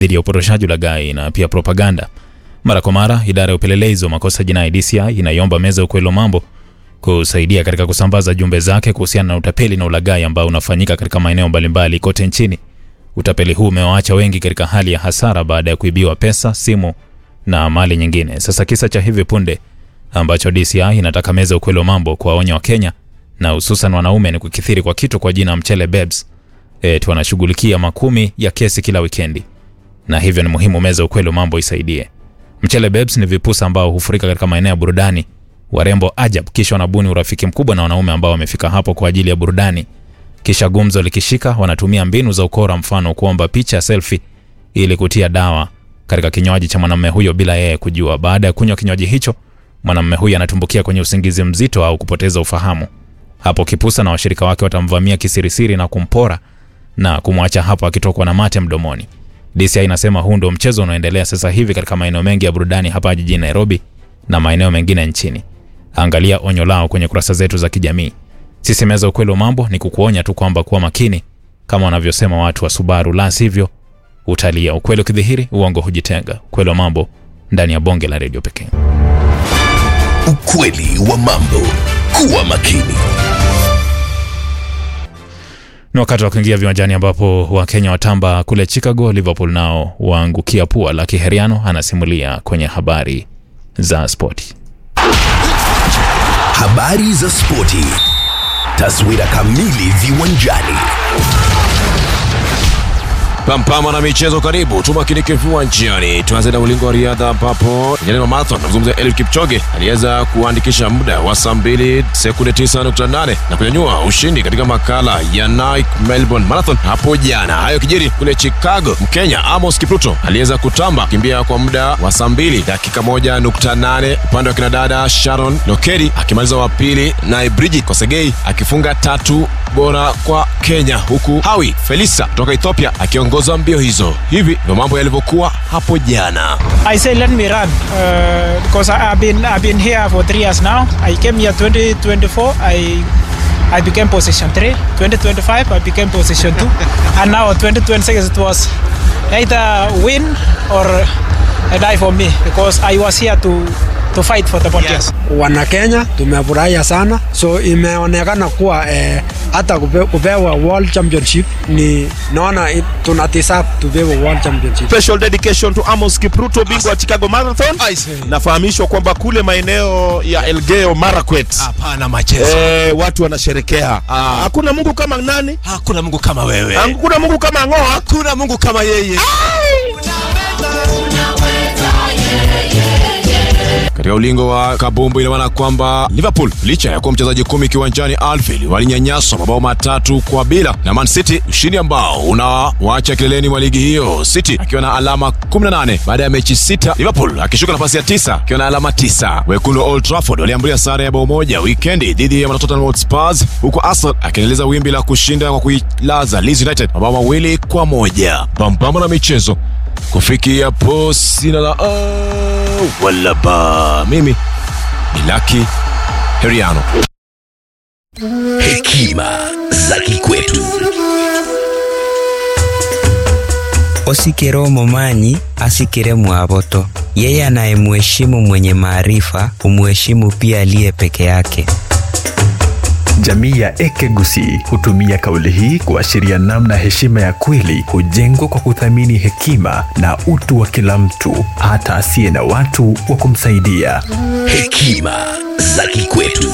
dhidi ya upotoshaji, ulaghai na pia propaganda. Mara kwa mara, idara ya upelelezi wa makosa jinai DCI inaiomba meza ya ukweli wa mambo kusaidia katika kusambaza jumbe zake kuhusiana na utapeli na ulaghai ambao unafanyika katika maeneo mbalimbali kote nchini. Utapeli huu umewaacha wengi katika hali ya hasara baada ya kuibiwa pesa, simu na mali nyingine. Sasa kisa cha hivi punde ambacho DCI inataka meza ya ukweli wa mambo kuwaonya Wakenya na hususan wanaume ni kukithiri kwa kitu kwa jina mchele babes. Eti wanashughulikia makumi ya kesi kila wikendi, na hivyo ni muhimu meza ya ukweli wa mambo isaidie. Mchele babes ni vipusa ambao hufurika katika maeneo ya burudani, warembo ajab, kisha wanabuni urafiki mkubwa na wanaume ambao wamefika hapo kwa ajili ya burudani. Kisha gumzo likishika, wanatumia mbinu za ukora, mfano kuomba picha ya selfie ili kutia dawa katika kinywaji cha mwanamume huyo bila yeye kujua. Baada ya kunywa kinywaji hicho, mwanamume huyo anatumbukia kwenye usingizi mzito au kupoteza ufahamu. Hapo kipusa na washirika wake watamvamia kisirisiri na kumpora na kumwacha hapo akitokwa na mate mdomoni. DCI inasema huu ndio mchezo unaoendelea sasa hivi katika maeneo mengi ya burudani hapa jijini Nairobi na maeneo mengine nchini. Angalia onyo lao kwenye kurasa zetu za kijamii. Sisi meza ukweli wa mambo ni kukuonya tu kwamba kuwa makini kama wanavyosema watu wa Subaru, la sivyo utalia. Ukweli ukidhihiri, uongo hujitenga. Ukweli wa mambo ndani ya bonge la redio pekee. Ukweli wa mambo. Kuwa makini. Ni wakati wa kuingia viwanjani ambapo Wakenya watamba kule Chicago, Liverpool nao waangukia pua la Kiheriano. Anasimulia kwenye habari za spoti. Habari za spoti. Taswira kamili viwanjani. Pampama na michezo, karibu tumakinike viwanjani. Tuanze na ulingo wa riadha ambapo vijana wa marathon namzungumzia Eliud Kipchoge aliweza kuandikisha muda wa saa 2 sekunde 9.8 na kunyanyua ushindi katika makala ya Nike Melbourne Marathon hapo jana. Hayo kijiri kule Chicago, Mkenya Amos Kipruto aliweza kutamba kimbia kwa muda wa saa 2 dakika 1.8, upande wa kinadada Sharon Lokedi akimaliza wa pili, naye Bridget Kosgei akifunga tatu bora kwa Kenya, huku Hawi Felisa kutoka Ethiopia akiongoza mbio hizo. Hivi ndio mambo yalivyokuwa hapo jana. I say let me run uh, because I- I've been I've been here for three years now. I came here 2024. I I became position three. 2025 I became position two, and now 2026 it was either win or a die for me because I was here to to fight for the podium. wana Kenya tumefurahia sana, so imeonekana kuwa eh, hata kupe, kupewa world championship ni naona it- tuna deserve tupewe world championship. special dedication to Amos Kipruto, bingwa wa Chicago Marathon. Nafahamishwa kwamba kule maeneo ya Elgeyo Marakwet Hapana machezo. eh, watu wanasherekea. Hakuna Mungu kama nani? Hakuna Mungu kama wewe. Hakuna Mungu kama Ng'oa. Hakuna Mungu kama yeye. Katika ulingo wa kabumbu ina maana kwamba Liverpool licha ya kuwa mchezaji kumi kiwanjani Anfield walinyanyaswa mabao matatu kwa bila na Man City, ushindi ambao unawaacha kileleni mwa ligi hiyo, City akiwa na alama 18 baada ya mechi sita, Liverpool akishuka nafasi ya tisa akiwa na alama tisa. Wekundu wa Old Trafford waliambulia sare ya bao moja wikendi dhidi ya Tottenham Hotspur, huku Arsenal akiendeleza wimbi la kushinda kwa kuilaza Leeds United mabao mawili kwa moja. Pambana na michezo kufikia po sina la oh, wala ba mimi ni Lucky Heriano. Hekima za kikwetu. Osikero momanyi asikire mwaboto. Yeye anayemheshimu mwenye maarifa humheshimu pia aliye peke yake. Jamii ya Ekegusi hutumia kauli hii kuashiria namna heshima ya kweli hujengwa kwa kuthamini hekima na utu wa kila mtu, hata asiye na watu wa kumsaidia. Hekima za kikwetu.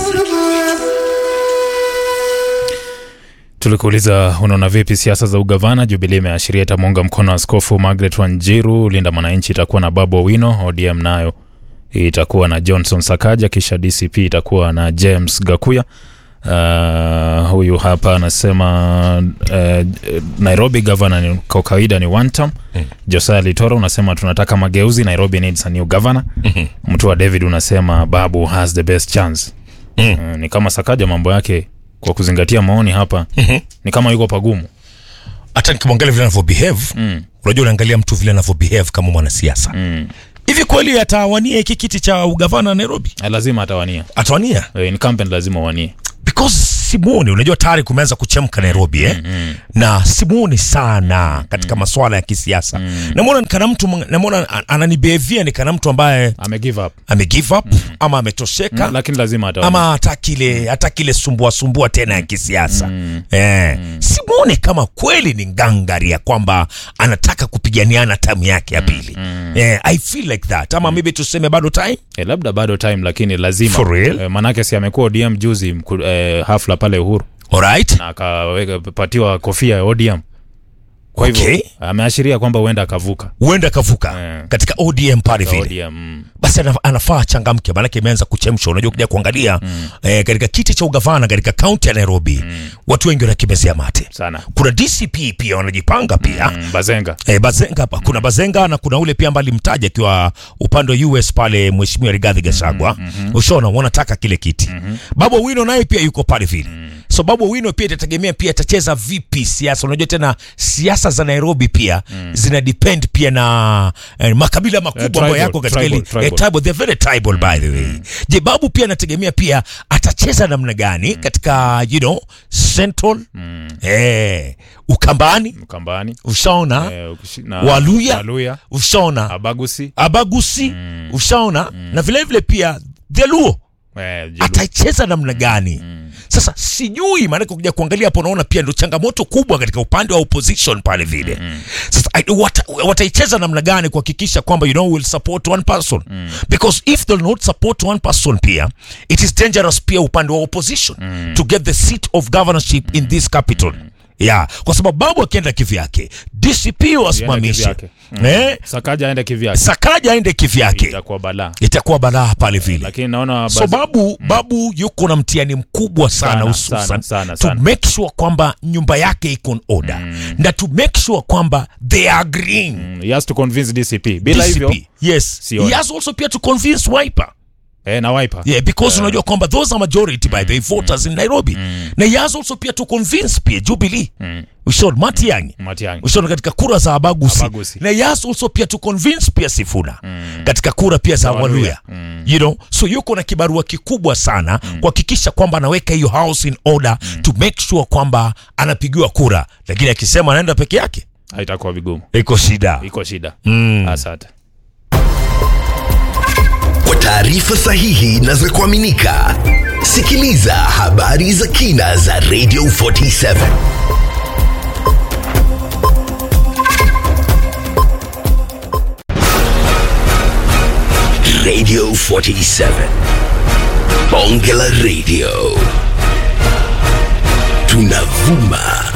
Tulikuuliza, unaona vipi siasa za ugavana? Jubilee imeashiria itamuunga mkono Askofu Margaret Wanjiru. Linda Mwananchi itakuwa na Babu Owino. ODM nayo itakuwa na Johnson Sakaja, kisha DCP itakuwa na James Gakuya. Uh, huyu hapa anasema uh, Nairobi gavana ni kwa kawaida ni one term. Josiah Litoro unasema tunataka mageuzi, Nairobi needs a new governor. Mtu wa David unasema Babu has the best chance. Uh, ni kama Sakaja mambo yake kwa kuzingatia maoni hapa ni kama yuko pagumu. Hata nikimwangalia vile anavyobehave, Mm. unajua unaangalia mtu vile anavyobehave kama mwanasiasa. Mm. Hivi kweli atawania hiki kiti cha ugavana Nairobi? Eh, lazima atawania Atawania? Eh, incumbent lazima wanie Because simuoni unajua tayari kumeanza kuchemka nairobi eh? na simuoni sana katika masuala ya kisiasa namwona nikana mtu namwona an- ananibehevia nikana mtu ambaye ame give up ame give up ama ametosheka Mm, lakini lazima ataona. ama hataki ile hataki ile sumbua sumbua tena ya kisiasa eh, simuone kama kweli ni ngangari ya kwamba anataka kupiganiana tamu yake ya pili eh, i feel like that ama maybe tuseme bado time eh, labda bado time lakini lazima For real? eh, manake si amekuwa ODM juzi mku, eh, hafla pale Uhuru alright na akapatiwa kofia ya ODM kwa hivyo Okay. ameashiria kwamba huenda akavuka huenda kavuka Eh. katika odm pale Kwa vile ODM mm. basi ana- anafaa changamke maanake imeanza kuchemsha unajua kuja kuangalia eh, katika kiti cha ugavana katika kaunti ya nairobi watu wengi wanakimezea mate sana kuna dcp pia wanajipanga pia mm, Bazenga Eh, Bazenga hapa kuna Bazenga na kuna ule pia ambaye alimtaja akiwa upande wa US pale mheshimiwa Rigathi Gachagua. Ushaona wanataka kile kiti. Babu Owino naye pia yuko pale vile. So Babu Owino pia itategemea pia atacheza vipi siasa. Unajua tena siasa za Nairobi pia zina depend pia na eh, makabila makubwa Eh, ambayo tribal, yako katika tribal, ile tribal. eh, tribal they're very tribal by the way. Je, Babu pia anategemea pia atacheza namna gani katika you know Central eh Ukambani Mkambani ushaona eh, ukishi- na- Waluya. Waluya ushaona Abagusi abagusi ushaona na vilevile vile pia theluo eh, Jelu. ataicheza namna gani sasa sijui maanake kuja kuangalia hapo unaona pia ndo changamoto kubwa katika upande wa opposition pale vile sasa I- wata, wataicheza namna gani kuhakikisha kwamba you know will support one person because if they'll not support one person pia it is dangerous pia upande wa opposition to get the seat of governorship in this capital yeah kwa sababu babu akienda kivyake dcp wasimamishe kivyake. Mm. eh, Sakaja aende kivyake sakaja aende kivyake itakuwa balaa itakuwa balaa pale vile lakini naona so Baze- babu babu yuko na mtihani mkubwa sana Sana, hususan sana, sana, to sana. make sure kwamba nyumba yake iko in order na to make sure kwamba they are green Mm, he has to convince DCP bila hivyo DCP, yes sioni. he has also pia to convince wiper eh, na wiper yeah because unajua kwamba those are majority by the voters in nairobi na he has also pia to convince pia jubilee ushon matiangi Matiang'i ushona katika kura za abagusi, Abagusi. na yes also pia to convince pia sifuna katika kura pia za Waluya. waluya you know so yuko na kibarua kikubwa sana kuhakikisha kwamba anaweka hiyo house in order to make sure kwamba anapigiwa kura lakini akisema anaenda peke yake haitakuwa vigumu iko shida iko shida Mm. asante Kwa taarifa sahihi na za kuaminika, sikiliza habari za kina za Radio 47 Radio 47 Bonge la Radio tunavuma